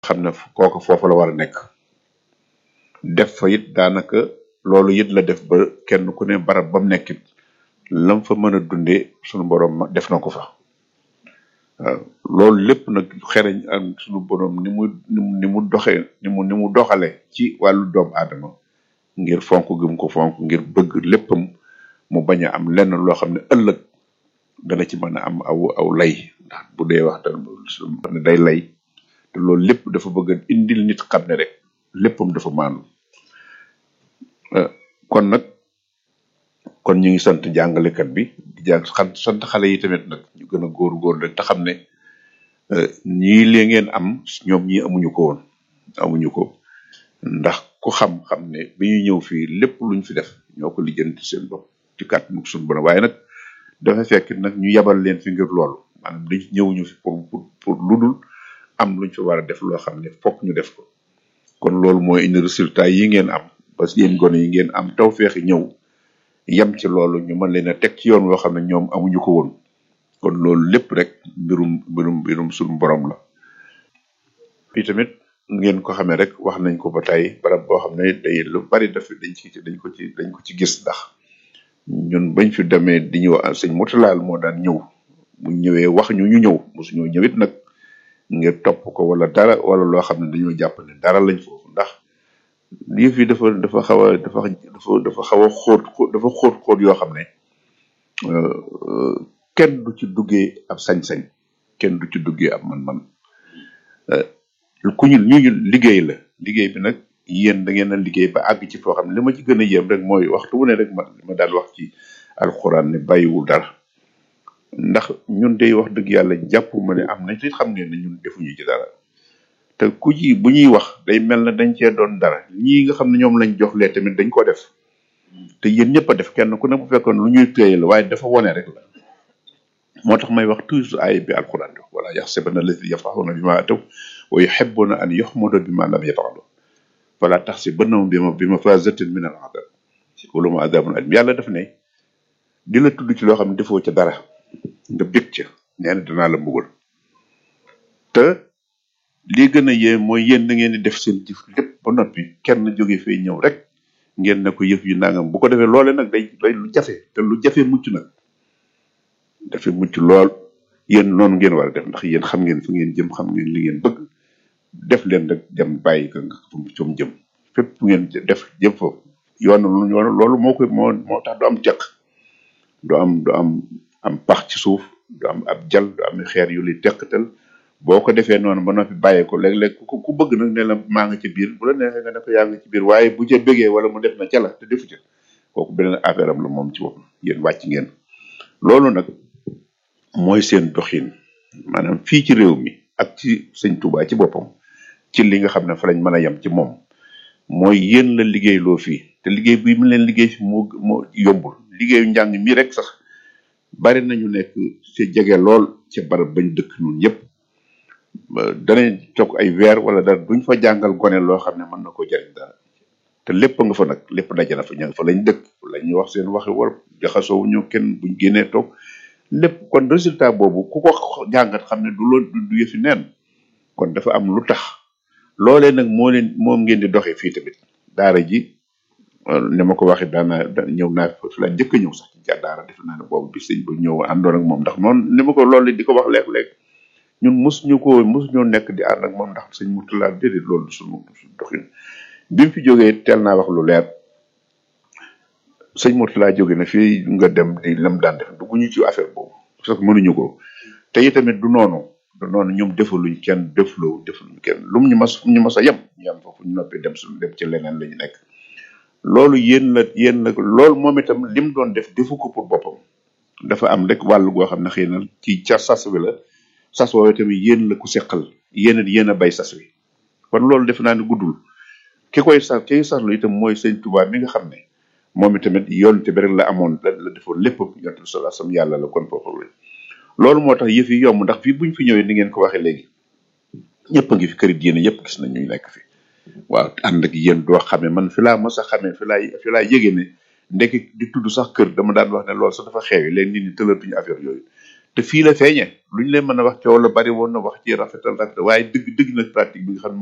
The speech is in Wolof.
xam ne kooku foofu la war a nekk def fa it daanaka loolu it la def ba kenn ku ne barab ba mu nekkit lam fa mën a dundee sunu borom ma def na ko fa waaw loolu lépp nag xereñ ak sunu borom ni mu ni mu ni mu doxee ni mu ni mu doxale ci wàllu doomu aadama ngir fonk gëm ko fonk ngir bëgg léppam mu bañ a am lenn loo xam ne ëllëg dana ci mën a am aw aw lay ndax bu dee wax ne day lay te loolu lépp dafa bëgg a indil nit xam ne rek léppam dafa maanu kon nag kon ñu ngi sant jàngalekat bi di jàng xam sant xale yi tamit nag ñu gën a góor-góor rek te xam ne ñii lee ngeen am ñoom ñii amuñu ko woon amuñu ko ndax ku xam-xam ne bi ñu ñëw fii lépp luñ fi def ñoo ko lijjanti seen bopp ci kàttanu suñu borom waaye nag dafa fekk nag ñu yabal leen fi ngir loolu maanaam dañ ñëwuñu fi pour pour pour ludul am luñ fi war a def loo xam ne fokk ñu def ko kon loolu mooy indi résultat yi ngeen am parce que yéen gone yi ngeen am taw feexi ñëw yem ci loolu ñu mën leen a teg ci yoon woo xam ne ñoom amuñu ko woon kon loolu lépp rek mbirum mbirum mbirum suñu borom la fii tamit ngeen ko xamee rek wax nañ ko ba tey barab boo xam ne day lu bari daf dañ ci dañ ko ci dañ ko ci gis ndax ñun bañ fi demee di ñëw sëñ Murtalaal moo daan ñëw mu ñëwee wax ñu ñu ñëw mosuñoo ñëwit nag ngir topp ko wala dara wala loo xam ne dañoo jàpp ne dara lañ foofu ndax yëf yi dafa dafa xaw a dafa dafa dafa xaw a xóot dafa xóot xóot yoo xam ne kenn du ci duggee ab sañ-sañ kenn du ci duggee ab man-man ku ñu ñu ñu liggéey la liggéey bi nag yéen da ngeen a liggéey ba àgg ci foo xam ne li ma ci gën a yéem rek mooy waxtu wu ne rek ma ma daal wax ci alxuraan ne bàyyiwul dara ndax ñun day wax dëgg yàlla jàpp ma ne am na te xam ngeen ne ñun defuñu ci dara te ku ji bu ñuy wax day mel na dañ cee doon dara ñii nga xam ne ñoom lañ jox lee tamit dañ ko def te yéen ñëpp a def kenn ku ne bu fekkoon lu ñuy téye la waaye dafa wone rek la moo tax may wax toujours ay bi alxuraan bi wala yaxsabana alladi yafraxuna bima ataw wa yuhibbuna an yuxmadu bima lam yafalu wala taxsibannahum bima bi mafazatin min al adab walahum adabun alim yàlla daf ne di la tudd ci loo xam ne defoo ca dara nga bég ca nee na danaa la mbugal te lii gën a yee mooy yéen da ngeen di def seen jëf lépp ba noppi kenn jóge fee ñëw rek ngeen ne ko yëf yu nangam bu ko defee loole nag day day lu jafe te lu jafe mucc nag dafa mucc lool yéen noonu ngeen war a def ndax yéen xam ngeen fu ngeen jëm xam ngeen li ngeen bëgg def leen rek dem bàyyi ko nga fu mu jëm fépp fu ngeen def jëm foofu yoon yoon loolu moo koy moo moo tax du am caq du am du am am pax ci suuf du am ab jal du am xeer yu li teqatal boo ko defee noonu ba noppi bàyyi ko léeg-léeg ku ku bëgg nag ne la maa nga ci biir bu la neexee nga ne ko yaa nga ci biir waaye bu ca bëggee wala mu def na ca la te defu ca kooku beneen affaire am la moom ci boppam yéen wàcc ngeen loolu nag mooy seen doxin maanaam fii ci réew mi ak ci sëñ Touba ci boppam ci li nga xam ne fa lañ mën a yem ci moom mooy yéen la liggéey loo fii te liggéey bi mu leen liggéey fi moo moo yombul liggéeyu njàng mi rek sax bari nañu nekk ci jege lool ci barab bañ dëkk ñun yépp danañ toog ay weer wala dara duñ fa jàngal gone loo xam ne mën na ko jariñ dara te lépp nga fa nag lépp daje na fa ña nga fa lañ dëkk la ñuy wax seen waxi war jaxasoo ñu kenn buñ génnee toog lépp kon résultat boobu ku ko jàngat xam ne du lool du yëfi neen kon dafa am lu tax loolee nag moo leen moom ngeen di doxee fii tamit daara ji ni ma ko waxee daana ñëw naa fi la njëkk a ñëw sax ci daara def naa ne boobu bi sëñ ba ñëw àndoon ak moom ndax noonu ni ma ko loolu di ko wax léeg-léeg ñun mosuñu ko mosuñoo nekk di ànd ak moom ndax sëñ Murtala déedéet loolu suñu suñu doxin bi mu fi jógee teel naa wax lu leer sëñ Murtala jóge na fii nga dem di lam daan def dugguñu ci affaire boobu parce que mënuñu ko te itamit du noonu du noonu ñoom defaluñ kenn defloo defaluñ kenn lum ñu mas ñu mas a yem ñu yem foofu ñu noppee dem suñu dem ci leneen la ñu nekk loolu yéen la yéen la loolu moom itam lim doon def defu ko pour boppam dafa am rek wàllu goo xam ne xëy na ci ca sas wi la sas woowee tamit yéen la ku seqal yéen a yéen a bay sas wi kon loolu def naa ne guddul ki koy sas ki saslu itam mooy sëñ Tuubaa mi nga xam ne moom itamit yoon te bi rek la amoon la la defoon lépp yonent bi sallallahu alayhi wasallam yàlla la kon foofu la loolu moo tax yëf yi yomb ndax fii buñ fi ñëwee ni ngeen ko waxee léegi ñëpp a ngi fi këri diine yëpp gis nañ ñu nekk fi waaw ànd ak yéen doo xamee man fi laa mos a xamee fi laay fi laa yëgee ne ndekki di tudd sax kër dama daan wax ne loolu sax dafa xeewi léegi nit ñi tëlatuñu affaire yooyu te fii la feeñe lu ñu leen mën a wax coow la bari woon na wax ci rafetal rafetal waaye dëgg dëgg nag pratique bi nga xam